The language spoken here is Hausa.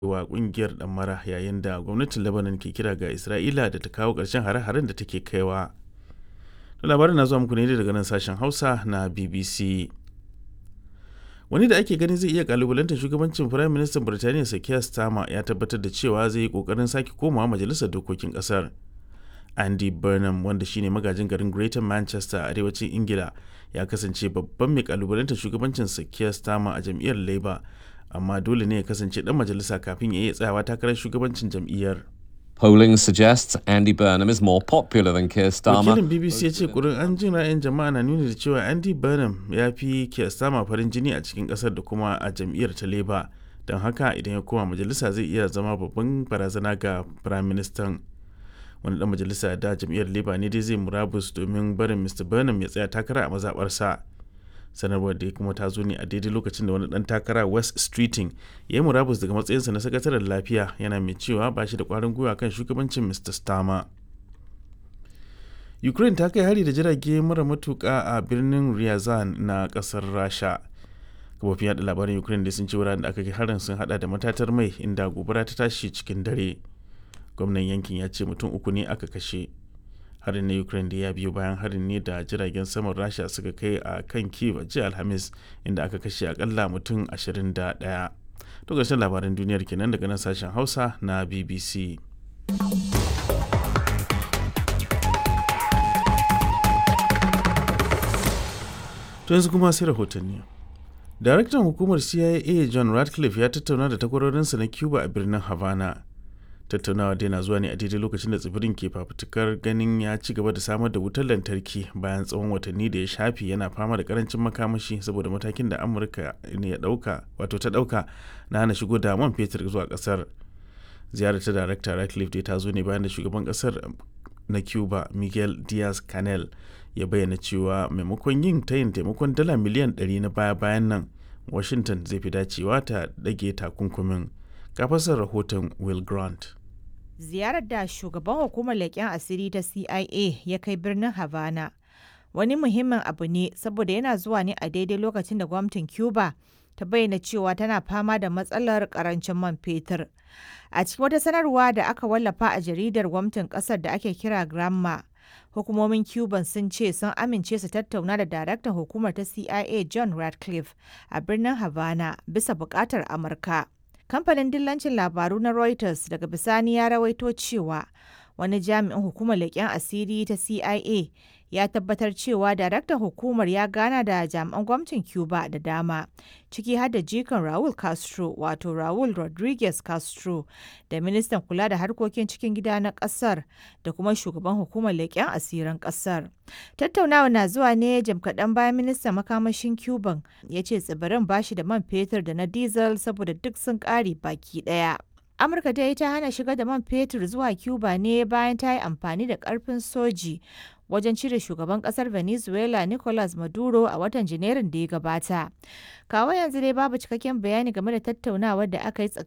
wa kungiyar ɗamara yayin da gwamnatin lebanon ke kira ga isra'ila da ta kawo ƙarshen hare-haren da take kaiwa labarin na zuwa muku ne daga nan sashen hausa na bbc wani da ake ganin zai iya kalubalantar shugabancin firayim ministan birtaniya sakiya starmer ya tabbatar da cewa zai yi kokarin sake komawa majalisar dokokin kasar andy burnham wanda shine magajin garin greater manchester a arewacin ingila ya kasance babban mai kalubalantar shugabancin sakiya starmer a jam'iyyar labour amma dole ne ya kasance dan majalisa kafin ya iya tsayawa takarar shugabancin jam'iyyar Polling suggests Andy Burnham is more popular than Keir Starmer. wakilin bbc ya ce kurin an jin ra'ayin jama'a na nuni da cewa andy burnham ya fi Keir Starmer farin jini a cikin kasar da kuma a jam'iyyar ta labour don haka idan ya koma majalisa zai iya zama babban barazana ga prime minister wani dan majalisa da jam'iyyar labour ne dai zai murabus domin barin mr burnham ya tsaya takara a mazabarsa sanarwar da kuma ta zo ne a daidai lokacin da wani dan takara west streeting ya yi murabus daga matsayinsa na sakataren lafiya yana mai cewa ba shi da kwarin gwiwa kan shugabancin mr starmer ukraine ta kai hari da jirage mara matuka a birnin ryazan na kasar rasha kafofin yada labaran ukraine da sun ce wuraren da aka kai harin sun hada da matatar mai inda gobara ta tashi cikin dare gwamnan yankin ya ce mutum uku ne aka kashe harin na ukraine da ya biyo bayan harin ne da jiragen saman rasha suka kai a kan kiev a jiya alhamis inda aka kashe akalla mutum 21 to ƙarshen labaran duniyar kenan daga nan sashen hausa na bbc to yanzu kuma sai rahotanni daraktan hukumar cia john radcliffe ya tattauna da takwarorinsa na cuba a birnin havana tattaunawa dai na zuwa ne a daidai lokacin da tsibirin ke fafutukar ganin ya ci gaba da samar da wutar lantarki bayan tsawon watanni da ya shafi yana fama da karancin makamashi saboda matakin da amurka ne ya dauka wato ta dauka na hana shigo da man fetur zuwa kasar ziyarar ta darakta radcliffe dai ta zo ne bayan da shugaban kasar na cuba miguel diaz canel ya bayyana cewa maimakon yin tayin taimakon dala miliyan 100 na baya-bayan nan washington zai fi dacewa ta dage takunkumin kafasar rahoton will grant ziyarar da shugaban hukumar leƙen asiri ta CIA ya kai birnin Havana wani muhimmin abu ne saboda yana zuwa ne a daidai lokacin da gwamnatin Cuba ta bayyana cewa tana fama da matsalar karancin man fetur. A cikin wata sanarwa da aka wallafa a jaridar gwamnatin ƙasar da ake kira Gramma, hukumomin Cuban sun ce sun amince su tattauna da daraktan hukumar ta CIA John Radcliffe a birnin Havana bisa buƙatar Amurka. kamfanin dillancin labaru na Reuters daga bisani ya rawaito cewa wani jami'in hukumar leƙen asiri ta CIA ya tabbatar cewa daraktan hukumar ya gana da jami'an gwamnatin Cuba da dama ciki har da jikan Raul Castro wato Raul Rodriguez Castro da ministan kula da harkokin cikin gida na ƙasar da kuma shugaban hukumar leƙen asirin ƙasar. Tattaunawa na zuwa ne jim kaɗan bayan ministan makamashin Cuban ya ce tsibirin bashi da man fetur da na diesel saboda duk sun ƙare baki ɗaya. Amurka ta yi ta hana shiga da man fetur zuwa Cuba ne bayan ta yi amfani da ƙarfin soji wajen cire shugaban kasar venezuela nicolas maduro a watan janairun da ya gabata kawo yanzu dai babu cikakken bayani game da tattaunawar da aka yi tsakanin